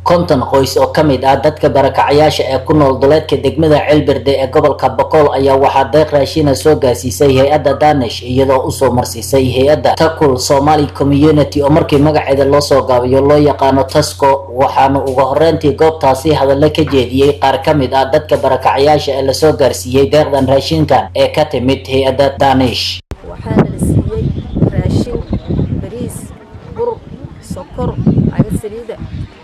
konton qoys oo ka mid ah dadka barakacayaasha ee ku nool duleedka degmada ceelberde ee gobolka boqol ayaa waxaa deeq raashina soo gaarsiisay hay-adda danish iyadoo usoo marsiisay hay-adda takul somali community oo markii magaceeda loo soo gaabiyo loo yaqaano tasco waxaana ugu horeyntii goobtaasi hadallo ka jeediyey qaar ka mid ah dadka barakacayaasha ee lasoo gaarsiiyey deeqdan raashinkan ee ka timid hay-adda danish waxaana la siiyey raashin bariis bur sokor cagad saliida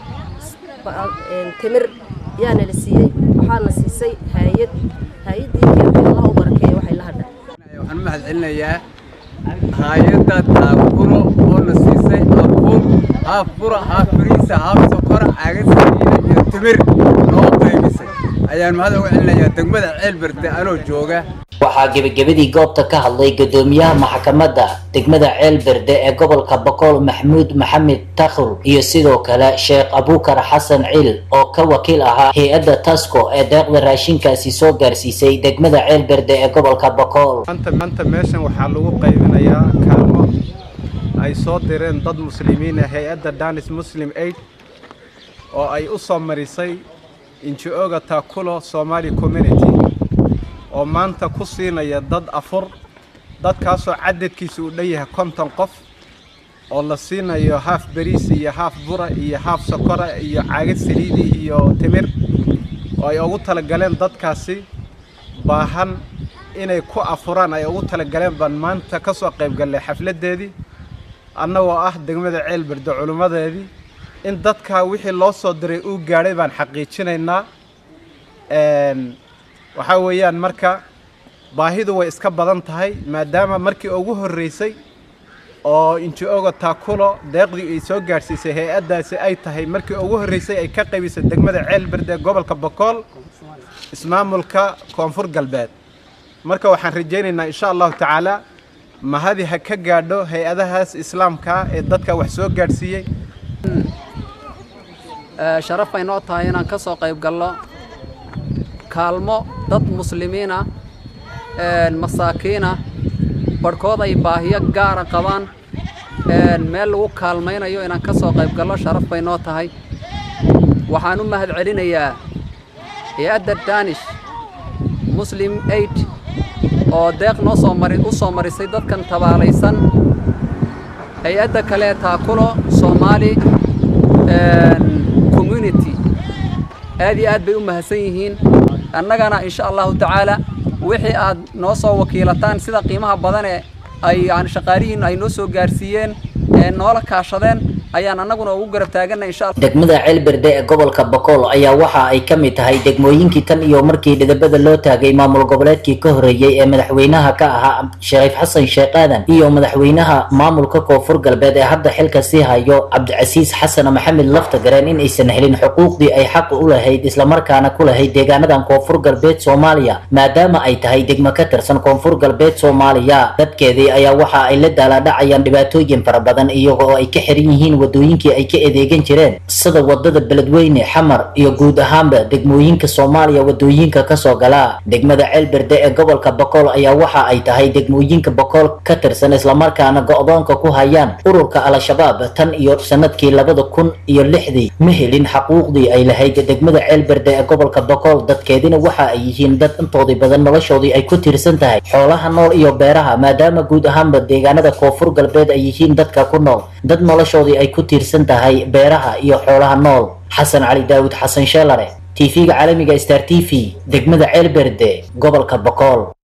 timir yaana la siiyey waxaana siisay haayad haayadii keentay allah u barakeeya waxay la hadha waxaan u mahad celinayaa haayadda taakuro oo na siisay abuur haaf bura haaf bariisa haaf sokora cagad saliida iyo timir noo qaybisay ayaan mahad uga celinayaa degmada ceelberde anoo jooga waxaa gebagabadii goobta ka hadlay gudoomiyaha maxkamadda degmada ceelberde ee gobolka boqol maxamuud maxamed takhul iyo sidoo kale sheekh abukar xasan ciil oo ka wakiil ahaa hay-adda tasco ee deeqda raashinkaasi soo gaarsiisay degmada ceelberde ee gobolka boqol maanta meeshan waxaa lagu qaybinayaa kaalmo ay soo direen dad muslimiina hay-adda danis muslim aid oo ay u soo marisay inji-oga taakulo somali community oo maanta ku siinaya dad afur dadkaasoo cadadkiisa uu dhan yahay konton qof oo la siinayo haaf bariis iyo haaf bura iyo haaf sokora iyo caagad saliidi iyo timir oo ay ugu talagaleen dadkaasi baahan inay ku afuraan ay ugu talagaleen baan maanta ka soo qayb gallay xafladdeedii annagoo ah degmada ceelberde culimmadeedii in dadkaa wixii loo soo diray uu gaadhay baan xaqiijinaynaa waxaa weeyaan marka baahidu way iska badan tahay maadaama markii ugu horreysay oo inji-oga taakulo deeqdii ay soo gaadhsiisay hay-addaasi ay tahay markii ugu horreysay ay ka qaybisay degmada ceelberde gobolka bokool ismaamulka koonfur galbeed marka waxaan rajaynaynaa insha allahu tacaala mahadi ha ka gaadho hay-adahaas islaamka ee dadka wax soo gaadhsiiyey sharaf bay noo tahay inaan ka soo qayb gallo kaalmo dad muslimiina masaakiina barhkood ay baahiyo gaara qabaan meel lagu kaalmaynayo inaan ka soo qayb gallo sharaf bay noo tahay waxaan u mahad celinayaa hay-adda danish muslim aid oo deeq noo soo mari u soo marisay dadkan tabaalaysan hay-adda kale taakulo soomaali community aad iyo aad bay u mahadsan yihiin annagana insha allahu tacaala wixii aad noo soo wakiilataan sida qiimaha badane ay yani shaqaalihiin ay noo soo gaarsiiyeen ee noola kaashadeen ayaan annaguna ugu garab taaganay insha allah degmada ceelberde ee gobolka boqol ayaa waxa ay ka mid tahay degmooyinkii tan iyo markii dhidabada loo taagay maamul goboleedkii ka horreeyey ee madaxweynaha ka ahaa shariif xasan sheekh aadan iyo madaxweynaha maamulka koonfur galbeed ee hadda xilka sii hayo cabdicasiis xasan maxamed laftagareen in aysan helin xuquuqdii ay xaq u lahayd islamarkaana ku lahayd deegaanadan koonfur galbeed soomaaliya maadaama ay tahay degmo ka tirsan koonfur galbeed soomaaliya dadkeedii ayaa waxa ay la daalaadhacayaan dhibaatooyin fara badan iyaga oo ay ka xiran yihiin wadooyinkii ay ka adeegan jireen sida wadada beledweyne xamar iyo guud ahaanba degmooyinka soomaaliya wadooyinka kasoo gala degmada ceelberde ee gobolka boqol ayaa waxa ay tahay degmooyinka boqol ka tirsan islamarkaana go-doonka ku hayaan ururka al-shabaab tan iyo sanadkii labada kun iyo lixdii ma helin xaquuqdii ay lahayd degmada ceelberde ee gobolka boqol dadkeedina waxa ay yihiin dad intoodii badan noloshoodii ay ku tiirsan tahay xoolaha nool iyo beeraha maadaama guud ahaanba deegaanada koonfur galbeed ay yihiin dadka ku nool dad noloshoodii ay ku tiirsan tahay beeraha iyo xoolaha nool xasan cali daawud xasan sheelare tv-ga caalamiga star t v degmada ceelberde gobolka boqol